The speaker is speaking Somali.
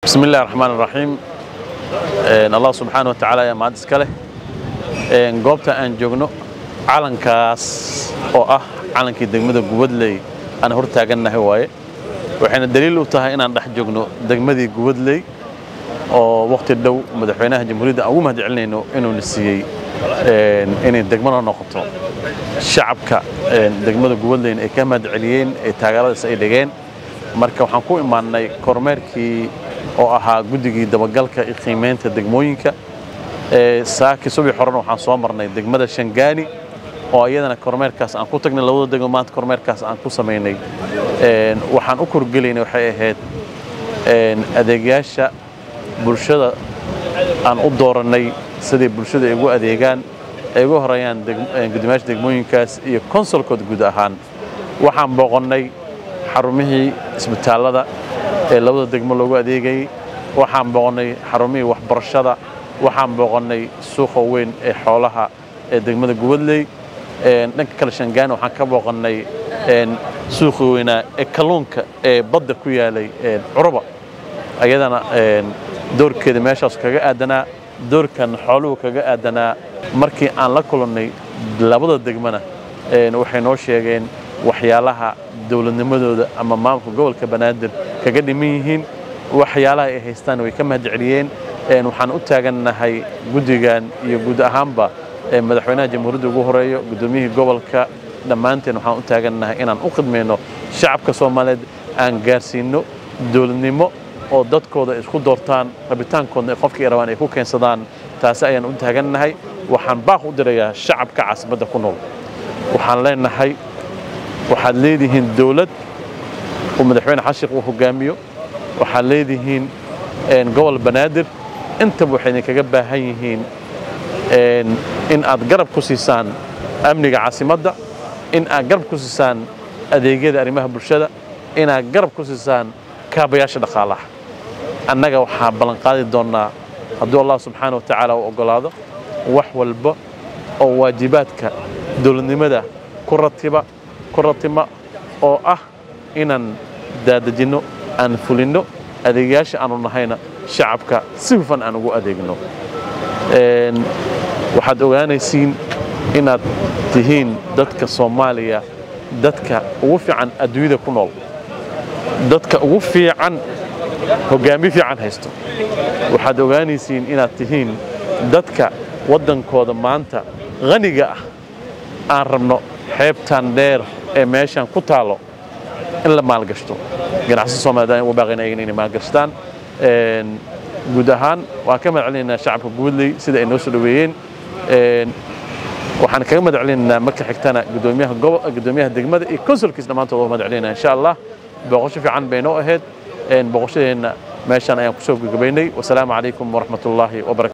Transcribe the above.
bismi illahi raxmaan iraxiim allah subxaana wa tacaala ayaa mahad iska leh goobta aan joogno calankaas oo ah calankii degmada gubadley aan hor taagannahay waaye waxayna daliil u tahay inaan dhex joogno degmadii gubadley oo wakhti dhow madaxweynaha jamhuuriyadda aan ugu mahad celinayno inuuna siiyey inay degmana noqoto shacabka degmada gubadleyna ay ka mahad celiyeen ee taageeradaas ay dhigeen marka waxaan ku imaannay kormeerkii oo ahaa guddigii dabagalka iyo qiimaynta degmooyinka saakii subii horena waxaan soo marnay degmada shangaani oo iyadana kormeerkaas aan ku tagnay labada degmo maanta kormeerkaas aan ku samaynay waxaan u korgelaynay waxay ahayd adeegyaasha bulshada aan u doorannay siday bulshada ay ugu adeegaan ay ugu horeeyaan guddoomiyaasha degmooyinkaas iyo konsolkood guud ahaan waxaan booqonnay xarumihii isbitaallada ee labada degmo loogu adeegayey waxaan booqonnay xarumihii waxbarashada waxaan booqonnay suuqa weyn ee xoolaha ee degmada gubadley dhanka kale shangaani waxaan ka booqannay suuqa weynaa ee kalluunka ee badda ku yaalay curuba ayadana doorkeeda meeshaas kaga aadanaa doorkan xooluhu kaga aadanaa markii aan la kulannay labada degmana waxay noo sheegeen waxyaalaha dowladnimadooda ama maamulka gobolka banaadir kaga dhiman yihiin waxyaalaha ay haystaan way ka mahad celiyeen waxaan u taagannahay guddigan iyo guud ahaanba madaxweynaha jamhuuriyadda ugu horeeyo guddoomiyihii gobolka dhammaanteen waxaan u taagannahay inaan u khidmayno shacabka soomaaliyeed aan gaarsiinno dowladnimo oo dadkooda ay isku doortaan rabitaankoodna qofkii ay rabaan ay ku keensadaan taasi ayaan u taagannahay waxaan baaq u dirayaa shacabka caasimadda ku nool waxaan leenahay waxaad leedihiin dowlad uu madaxweyne xashiq uu hogaamiyo waxaad leedihiin gobol banaadir intaba waxay idinkaga baahan yihiin in aad garab ku siisaan amniga caasimadda in aad garab ku siisaan adeegyada arrimaha bulshada inaad garab ku siisaan kaabayaasha dhaqaalaha annaga waxaa ballanqaadi doonnaa hadduu allah subxaana wa tacaala u oggolaado wax walba oo waajibaadka dowladnimada ku ratiba ku ratima oo ah inaan daadejinno aan fulinno adeegyaasha aanu nahayna shacabka si hufan aan ugu adeegno waxaad ogaanaysiin inaad tihiin dadka soomaaliya dadka ugu fiican adduunyada ku nool dadka ugu fiican hoggaami fiican haysto waxaad ogaanaysiin inaad tihiin dadka waddankooda maanta haniga ah aan rabno xeebtan dheer ee meeshaan ku taalo in la maalgashto ganacsi soomaaliyed ugu baaqayna ayagana inay maalgashtaan guud ahaan waan ka mahad celinaynaa shacabka guudley sida ay noo soo dhoweeyeen waxaan kaga mahad celinaynaa marka xigtana gudoomiyaha gudoomiyaha degmada iyo konsulkiis dhammaantood waa mahad celinaa insha allah booqasho fiican bay noo ahayd booqashadeenna meeshaan ayaan kusoo gagabaynay wasalaamu calaykum waraxmatullaahi wabarakatu